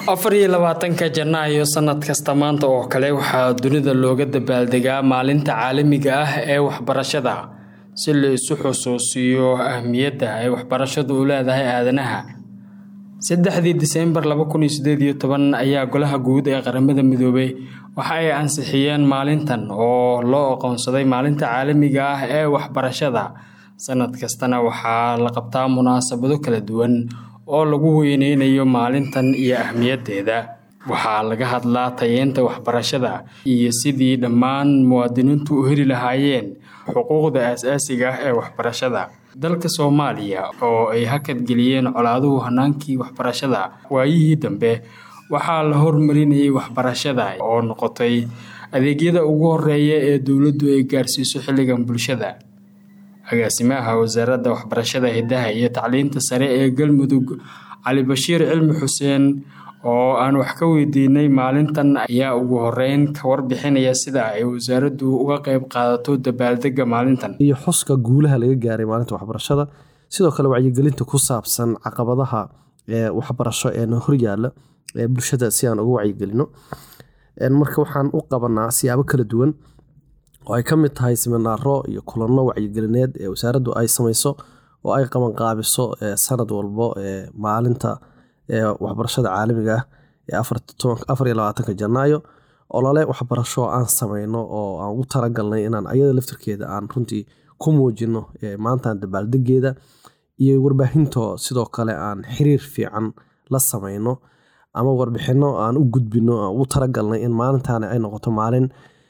afar iyo labaatanka janaayo sanad kasta maanta oo kale waxaa dunida looga dabaaldegaa maalinta caalamiga ah ee waxbarashada si la isu xusuusiyo ahmiyadda ay waxbarashadu u leedahay aadanaha saddexdii diseembar laba kun iyo sideed iyo toban ayaa golaha guud ee qaramada midoobay waxa ay ansixiyeen maalintan oo loo aqoonsaday maalinta caalamiga ah ee waxbarashada sanad kastana waxaa la qabtaa munaasabado kala duwan oo lagu weyneynayo maalintan iyo ahmiyaddeeda waxaa laga hadlaa tayeenta waxbarashada iyo sidii dhammaan muwaadiniintu u heli lahaayeen xuquuqda aasaasiga ah ee waxbarashada dalka soomaaliya oo ay hakadgeliyeen colaaduhu hanaankii waxbarashada waayihii dambe waxaa la hormarinayay waxbarashada oo noqotay adeegyada ugu horeeya ee dowladdu ay gaarsiiso xilligan bulshada agaasimaha wasaaradda waxbarashada hidaha iyo tacliinta sare ee galmudug cali bashiir cilmi xuseen oo aan wax ka weydiinay maalintan ayaa ugu horeyn ka warbixinaya sida ay wasaaraddu uga qeyb qaadato dabaaldega maalintan iyo xuska guulaha laga gaaray maalinta waxbarashada sidoo kale wacyigelinta ku saabsan caqabadaha waxbarasho ee horyaala ee bulshada si aan uga wacyigelino marka waxaan u qabanaa siyaabo kala duwan oo ay ka mid tahay siminaaro iyo kulanno wacyigelineed ee wasaaraddu ay samayso oo ay qabanqaabiso sanad walbo maalinta waxbarashada caalamiga ah ee afar iyo labaatanka janaayo olole waxbarasho aan sameyno oo aan ugu talagalnay inaan ayada laftirkeeda aan runtii ku muujino maantan dabaaldegeeda iyo warbaahinto sidoo kale aan xiriir fiican la sameyno ama warbixino aan u gudbino aan ugu talagalnay in maalintaani ay noqoto maalin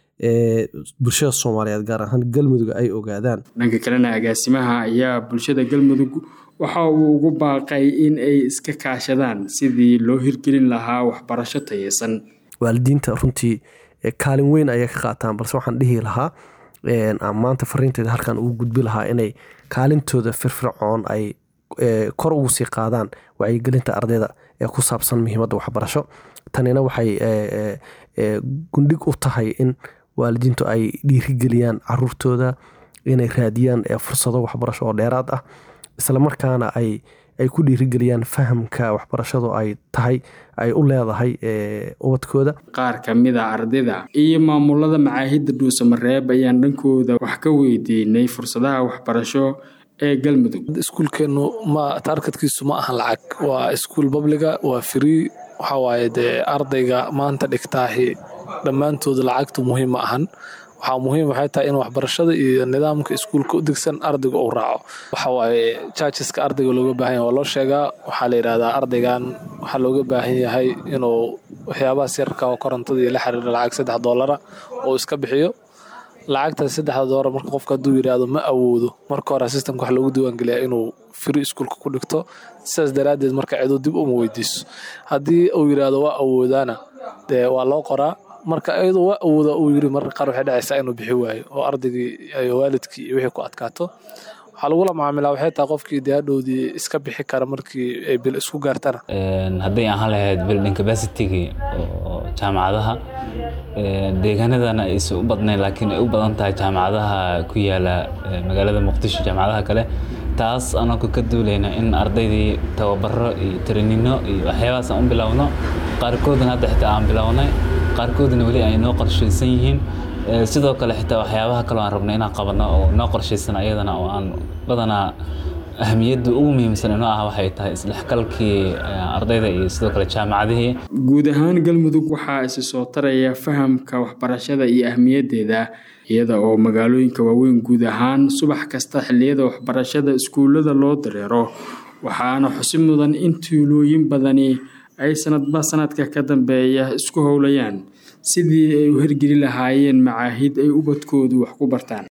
bulshada soomaaliyeed gaar ahaan galmudug ay ogaadaan dhanka kalena agaasimaha ayaa bulshada galmudug waxa uu ugu baaqay in ay iska kaashadaan sidii loo hirgelin lahaa waxbarasho tayeysan waalidiinta runtii kaalin weyn ayay ka qaataan balse waxaan dhihi lahaa maanta fariinteeda halkan ugu gudbi lahaa inay kaalintooda firfircoon ay kor ugu sii qaadaan wacyigelinta ardayda ee ku saabsan muhiimadda waxbarasho tanina waxay gundhig u tahay in waalidiintu ay dhiirigeliyaan caruurtooda inay raadiyaan fursado waxbarasho oo dheeraad ah islamarkaana ay ay ku dhiirigeliyaan fahamka waxbarashadu ay tahay ay u leedahay ubadkooda qaar ka mid a ardayda iyo maamulada macaahidda dhuusamareeb ayaan dhankooda wax ka weydiinay fursadaha waxbarasho ee galmudug iskuulkeenu ma taarkadkiisu ma ahan lacag waa iskuul babliga waa free waxaa waaye dee ardayga maanta dhigtaahi dhammaantooda lacagtu muhiim ma ahan waxaa muhiim waxay tahay in waxbarashada iyo nidaamka iskuulka u degsan ardayga uu raaco waxa waaye jaajiska ardayga looga baahan yahay waa loo sheegaa waxaa la yidhahdaa ardaygan waxaa looga baahan yahay inuu waxyaabahaas yarka oo korontada iyo la xiriira lacag saddex doolara oo iska bixiyo lacagtaas saddexda doolar marka qofka hadduu yidhaahdo ma awoodo marka hore sistamka wax loogu diiwaangeliyaa inuu firi iskuulka ku dhigto sidaas daraaddeed marka ciduu dib uma weydiiso haddii uu yidhaahdo waa awoodaana dee waa loo qoraa marka iyadoo waa awooda uu yiri marka qaar waxay dhacaysaa inuu bixi waayo oo ardaygii waalidkii iyo wixii ku adkaato waxaa lagula macaamilaa waxay tahay qofkii dee hadhowdii iska bixi kara markii ay bil isku gaartana hadday ahaan lahayd building capacity-gii oo jaamacadaha deegaanadana aysan u badnayn laakiin ay u badan tahay jaamacadaha ku yaala magaalada muqdisho jaamacadaha kale taas anagoo ka duulayna in ardaydii tababaro iyo taranino iyo waxyaabahaas aan u bilaawno qaarkoodna hadda xitaa aan bilownay qaarkoodna weli ay noo qorshaysan yihiin sidoo kale xitaa waxyaabaha kaloo aan rabno inaan qabanno oo noo qorshaysan ayadana oo aan badanaa ahmiyadda ugu muhiimsan inoo ah waxay tahay isdhexgalkii ardayda iyo sidoo kale jaamacadihii guud ahaan galmudug waxaa isi soo taraya fahamka waxbarashada iyo ahmiyaddeeda iyada oo magaalooyinka waaweyn guud ahaan subax kasta xilliyada waxbarashada iskuullada loo dareero waxaana xusi mudan in tuulooyin badani ay sanadba sanadka ka dambeeya isku howlayaan sidii ay u hirgeli lahaayeen macaahid ay ubadkoodu wax ku bartaan